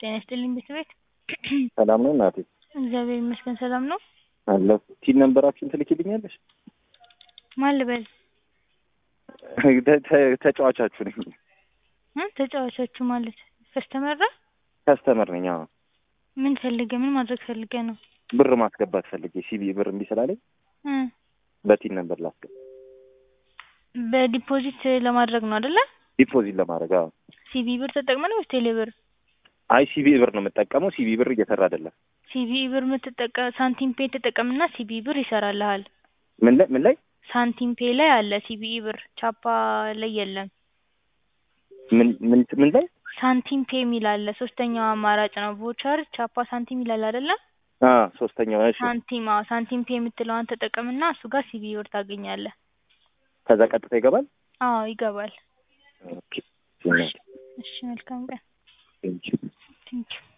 ጤና ይስጥልኝ ቤተሰቤት ሰላም ነው እናቴ? እግዚአብሔር ይመስገን ሰላም ነው። አለሁ። ቲን ነንበራችሁን ትልኪልኛለሽ? ማን ልበል? ተ- ተ- ተጫዋቻችሁ ነኝ። እ ተጫዋቻችሁ ማለት ከስተመራ ከስተመር ነኝ። አዎ ምን ፈልገ ምን ማድረግ ፈልገ ነው? ብር ማስገባት ፈልጌ ሲቢ ብር እምቢ ስላለኝ እ በቲን ነንበር ላስገባ በዲፖዚት ለማድረግ ነው አይደለ? ዲፖዚት ለማድረግ አዎ። ሲቢ ብር ተጠቅመህ ነው ወይስ ቴሌ ብር? አይ ሲቢ ብር ነው የምጠቀመው። ሲቢ ብር እየሰራ አይደለም። ሲቢ ብር የምትጠቀም ሳንቲም ፔ ተጠቀምና ሲቢ ብር ይሰራልሃል። ምን ላይ ምን ላይ ሳንቲም ፔ ላይ አለ ሲቢ ብር፣ ቻፓ ላይ የለም። ምን ምን ምን ላይ ሳንቲም ፔ የሚል አለ። ሶስተኛው አማራጭ ነው። ቮቸር፣ ቻፓ፣ ሳንቲም ይላል አይደለ? አ ሶስተኛው እሺ። ሳንቲም አዎ፣ ሳንቲም ፔ የምትለዋን ተጠቀምና እሱ ጋር ሲቢ ብር ታገኛለህ። ከዛ ቀጥታ ይገባል። አዎ ይገባል። ኦኬ እሺ መልካም ቀን። ቴንኪው ቴንኪው